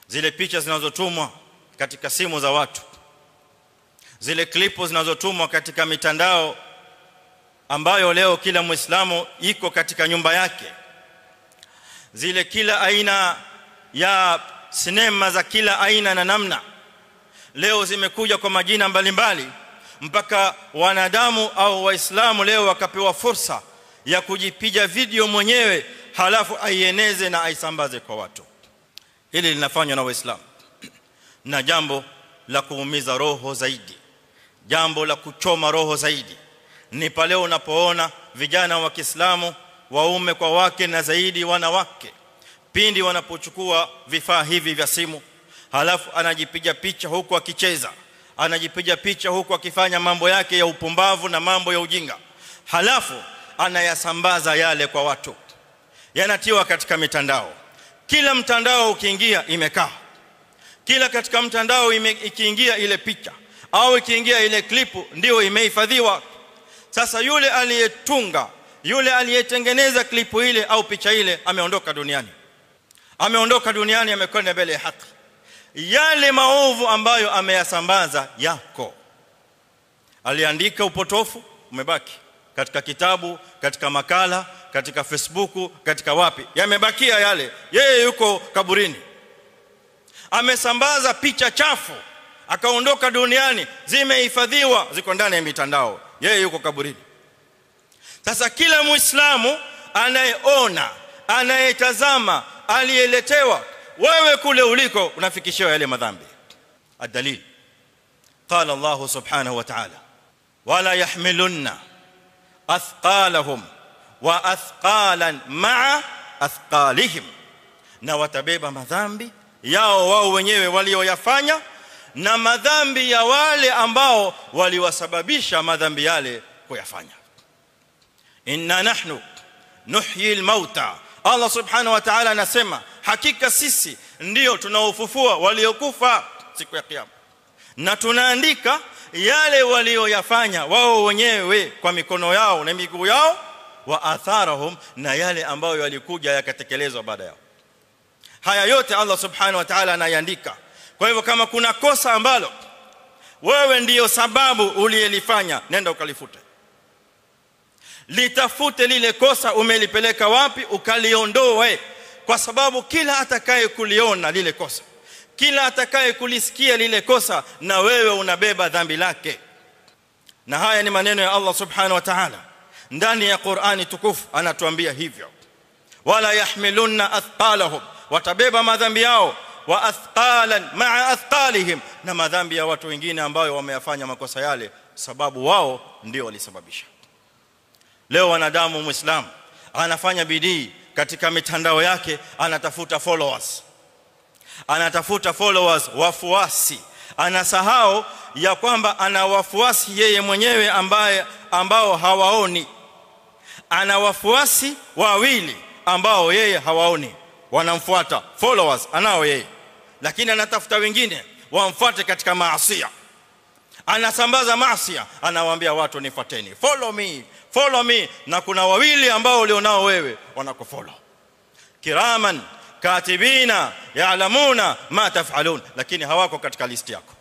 zile picha zinazotumwa katika simu za watu zile klipu zinazotumwa katika mitandao ambayo leo kila muislamu iko katika nyumba yake zile kila aina ya sinema za kila aina na namna leo zimekuja kwa majina mbalimbali mpaka wanadamu au waislamu leo wakapewa fursa ya kujipiga video mwenyewe halafu aieneze na aisambaze kwa watu hili linafanywa na waislamu na jambo la kuumiza roho zaidi jambo la kuchoma roho zaidi ni pale unapoona vijana wa Kiislamu waume kwa wake na zaidi wanawake pindi wanapochukua vifaa hivi vya simu halafu anajipiga picha huku akicheza anajipiga picha huku akifanya mambo yake ya upumbavu na mambo ya ujinga halafu anayasambaza yale kwa watu yanatiwa katika mitandao kila mtandao ukiingia imekaa kila katika mtandao ime, ikiingia ile picha au ikiingia ile klipu ndio imehifadhiwa sasa yule aliyetunga yule aliyetengeneza klipu ile au picha ile ameondoka duniani ameondoka duniani amekwenda mbele ya haki yale maovu ambayo ameyasambaza yako aliandika upotofu umebaki katika kitabu katika makala katika facebook katika wapi yamebakia yale yeye yuko kaburini amesambaza picha chafu akaondoka duniani zimehifadhiwa ziko ndani ya mitandao yeye yuko kaburini sasa kila muislamu anayeona anayetazama aliyeletewa wewe kule uliko unafikishiwa yale madhambi adalil قال الله سبحانه وتعالى ولا يحملن اثقالهم واثقالا مع اثقالهم na watabeba madhambi yao wao wenyewe walioyafanya na madhambi ya wale ambao waliwasababisha madhambi yale kuyafanya inna nahnu nuhyi almauta Allah subhanahu wa ta'ala anasema hakika sisi ndio tunaofufua waliokufa siku ya kiyama na tunaandika yale walioyafanya wao wenyewe kwa mikono yao na miguu yao wa atharahum na yale ambayo yalikuja yakatekelezwa baada yao haya yote Allah subhanahu wa ta'ala anayaandika kwa hivyo kama kuna kosa ambalo wewe ndiyo sababu uliyelifanya nenda ukalifute litafute lile kosa umelipeleka wapi ukaliondoe kwa sababu kila atakaye kuliona lile kosa kila atakaye kulisikia lile kosa na wewe unabeba dhambi lake na haya ni maneno ya Allah subhanahu wa ta'ala ndani ya Qur'ani tukufu anatuambia hivyo wala yahmilunna athqalahum watabeba madhambi yao wa athqalan ma'a athqalihim na madhambi ya watu wengine ambao wameyafanya makosa yale sababu wao ndio walisababisha leo wanadamu muislamu anafanya bidii katika mitandao yake anatafuta followers anatafuta followers wafuasi anasahau ya kwamba ana wafuasi yeye mwenyewe ambaye ambao hawaoni ana wafuasi wawili ambao yeye hawaoni wanamfuata followers anao yeye lakini anatafuta wengine wamfuate katika maasiya anasambaza maasiya anawaambia watu nifuateni follow me follow me na kuna wawili ambao ulionao wewe wanakufollow kiraman katibina ya'lamuna ma taf'alun lakini hawako katika listi yako